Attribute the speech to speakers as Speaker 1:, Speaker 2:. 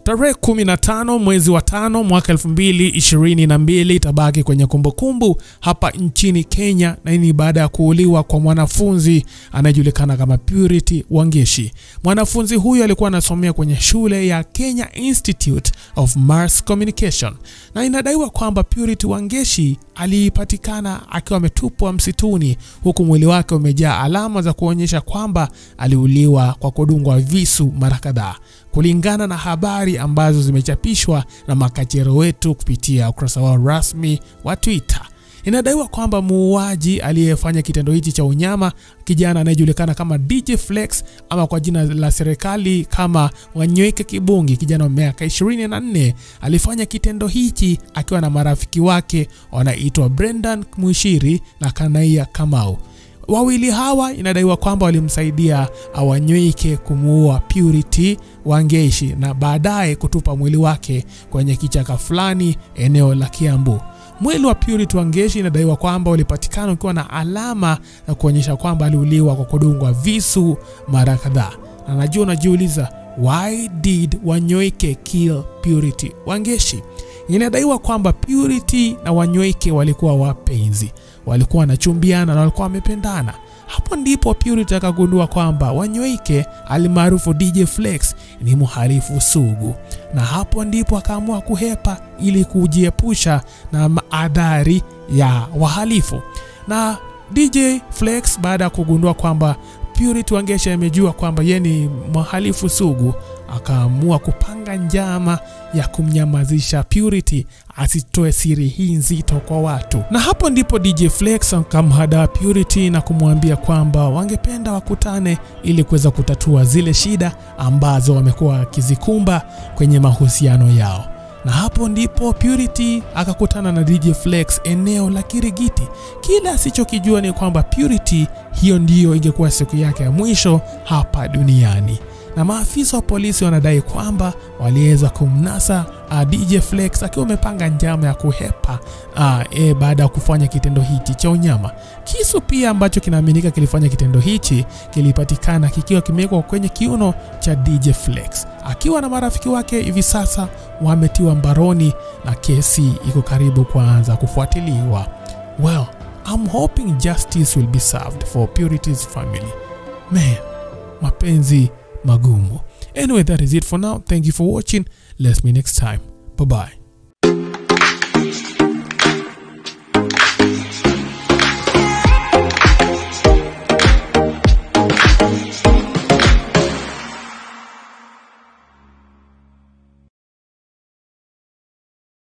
Speaker 1: Tarehe 15 mwezi wa tano mwaka 2022 itabaki kwenye kumbukumbu hapa nchini Kenya, na hii ni baada ya kuuliwa kwa mwanafunzi anayejulikana kama Purity Wangeshi. Mwanafunzi huyu alikuwa anasomea kwenye shule ya Kenya Institute of Mass Communication, na inadaiwa kwamba Purity Wangeshi alipatikana akiwa ametupwa msituni, huku mwili wake umejaa alama za kuonyesha kwamba aliuliwa kwa kudungwa visu mara kadhaa kulingana na habari ambazo zimechapishwa na makachero wetu kupitia ukurasa wao rasmi wa Twitter. Inadaiwa kwamba muuaji aliyefanya kitendo hichi cha unyama, kijana anayejulikana kama DJ Flex ama kwa jina la serikali kama Wanyweke Kibungi, kijana wa miaka 24, alifanya kitendo hichi akiwa na marafiki wake wanaitwa Brendan Mwishiri na Kanaia Kamau. Wawili hawa inadaiwa kwamba walimsaidia Wanyweke kumuua Purity Wangeshi na baadaye kutupa mwili wake kwenye kichaka fulani eneo la Kiambu. Mwili wa Purity Wangeshi inadaiwa kwamba ulipatikana ukiwa na alama za kuonyesha kwamba aliuliwa kwa kudungwa visu mara kadhaa. Na najua unajiuliza, why did Wanyoike kill Purity Wangeshi? Inadaiwa kwamba Purity na Wanyoike walikuwa wapenzi, walikuwa wanachumbiana na walikuwa wamependana. Hapo ndipo Purity akagundua kwamba Wanyoike alimaarufu DJ Flex ni mhalifu sugu, na hapo ndipo akaamua kuhepa ili kujiepusha na maadhari ya wahalifu. Na DJ Flex baada ya kugundua kwamba Purity Wangeshi amejua kwamba yeye ni mhalifu sugu, akaamua kupanga njama ya kumnyamazisha Purity asitoe siri hii nzito kwa watu. Na hapo ndipo DJ Flex akamhada Purity na kumwambia kwamba wangependa wakutane ili kuweza kutatua zile shida ambazo wamekuwa wakizikumba kwenye mahusiano yao na hapo ndipo Purity akakutana na DJ Flex eneo la Kirigiti. Kila asichokijua ni kwamba Purity hiyo ndiyo ingekuwa siku yake ya mwisho hapa duniani, na maafisa wa polisi wanadai kwamba waliweza kumnasa uh, DJ Flex akiwa amepanga njama ya kuhepa uh, e, baada ya kufanya kitendo hichi cha unyama. Kisu pia ambacho kinaaminika kilifanya kitendo hichi kilipatikana kikiwa kimewekwa kwenye kiuno cha DJ Flex. Akiwa na marafiki wake hivi sasa wametiwa mbaroni na kesi iko karibu kuanza kufuatiliwa. Well, I'm hoping justice will be served for Purity's family. Man, mapenzi magumu. Anyway, that is it for now. Thank you for watching. Let's meet next time. Bye bye.